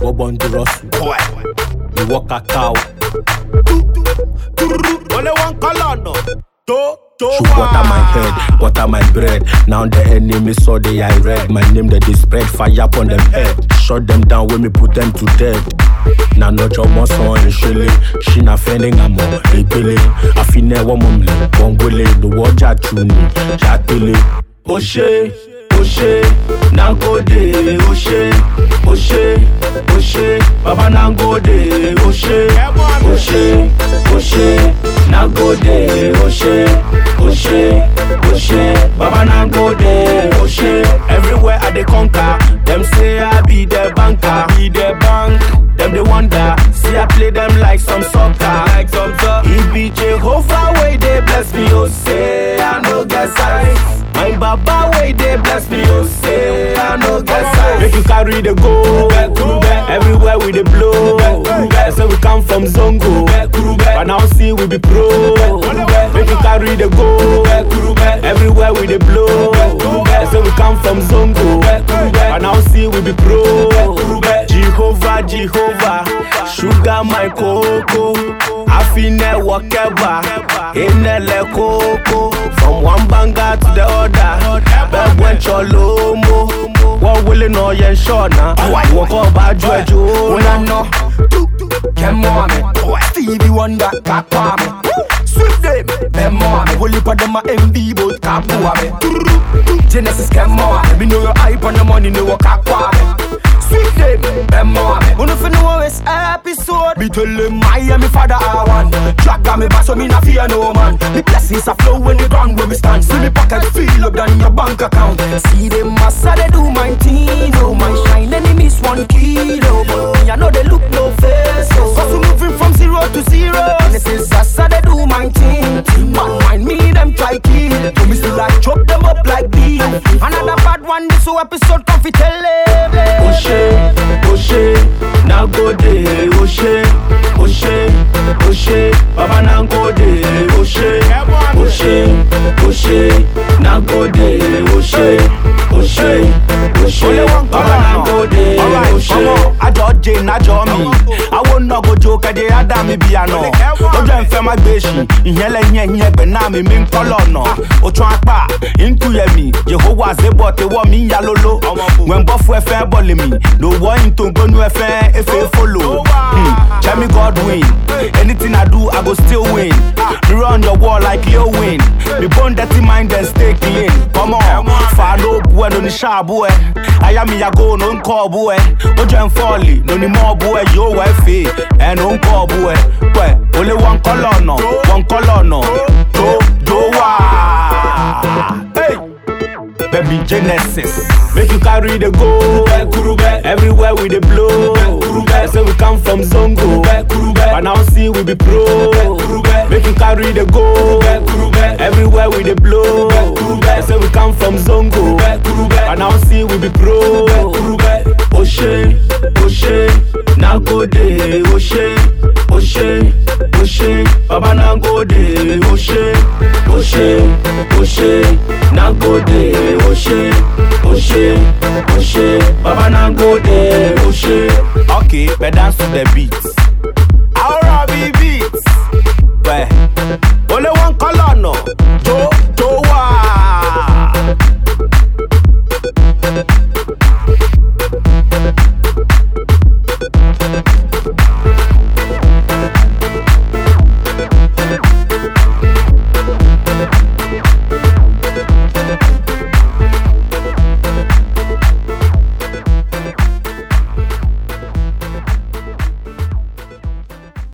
Wobondurosu, you walk a cow. Only one color no. Do do Shoot water my head, water my bread. Now the enemy saw the I read. My name that they spread fire upon them head. Shut them down when me put them to death. Na no job mo son ishele. She na fending amo epele. Afine wo mumle, bongole the waja tuni, jatele. Oshe, Oshe, Nangode, Oshe, Oshe, Oshe, Baba Nangode, Oshe, Oshe, Oshe, Nangode, Oshe, Oshe, Oshe, Baba Nangode, Oshe. Everywhere I dey conquer, them say I be the banker, be the bank. Them they wonder, see I play them like some soccer, like some soccer. He be Jehovah way they bless me, oh say I no get size. My baba way they bless me, oh say I no get size. Make you carry the go, everywhere we dey blow. So we come from Zongo, but now see we be pro. Make you carry the go, everywhere we dey blow. So we come from Zongo, but now see we be pro. Jehovah, Jehovah, sugar my cocoa. Afine wakeba, inele koko. From one banger to the other, beg when cholomo. What will no yen shona? Walk up by Jojo. When I know Ken Mohammed Stevie Wonder Kakwa me Swift them Ben Mohammed Whole heap of them a MV but Kakwa me Genesis Ken Mohammed Me know your hype on the money know what Kakwa me Swift them Ben Mohammed Wanna fi know this episode Me tell them I am me father I want Drag on me back so me not fear no man The blessings a flow when the ground where we stand See me pocket feel up than your bank account See them massa they do my thing Oh my shine enemies one kilo But me I know they look no face oh. Cause we moving from zero to zero And this is Sasa they do my thing Man mind me them try kill To me still like chop them up like beef Another bad one this whole episode come fi tell them Oshe, Oshe, Nagode, Oshe, Oshe, Oshe, Baba Nagode, Oshe, Oshe, Oshe, Nagode, Oshe, Oshe, Oshe, Baba Nagode, Oshe. Àjọ jẹ nájọ mi. Àwọn nọ̀gòjò kẹ̀dẹ̀ ádá mi bí àná. Lójú ẹ̀ ń fẹ́ má gbé ṣì. Ìyẹn lẹ́yìn ẹ̀yìn ẹgbẹ̀ náà mi mi ń kọ́ lọ́nà. Òtún apá nkúyẹ̀mí. Yehowa zébọ̀ tewọ́ mi ń ya lóló. Wẹ̀nbọ́ fún ẹfẹ́ bọ̀lì mi. Lòwọ́ ìtòǹgbónú ẹfẹ́ efe folo. Jẹ́mi Godwin. Anything I do, I go still win. Mirror on your wall like Lil Wayne. Me bone dirty mind and stay clean. Come on, fa ló bu ẹ lóní ṣáàbù ẹ. Aya mi yàgò ló ń kọ́ ọ̀bù ẹ. Ó jẹ́ ń fọ́ọ̀lì lóní mọ́ ọ̀bù ẹ yóò wẹ́ fè. Ẹnu ń kọ́ ọ̀bù ẹ. Pẹ̀ ó lé wọn kọ́ lọ́nà, wọn kọ́ lọ́nà. Tó tó wà. Hey! Baby Genesis. Make you carry the go. Everywhere we dey blow. Say we come from Zongo. But now see we be pro. Make you carry the go. Everywhere we dey blow. Say we come from Zongo. But now see we be pro. Oshe, Oshe, Nagode, Oshe, Oshe, Oshe, Baba Nagode, Oshe, Oshe, Oshe, Nagode, Oshe, Oshe, Oshe, Baba Nagode, Oshe. Okay, but dance to the beat.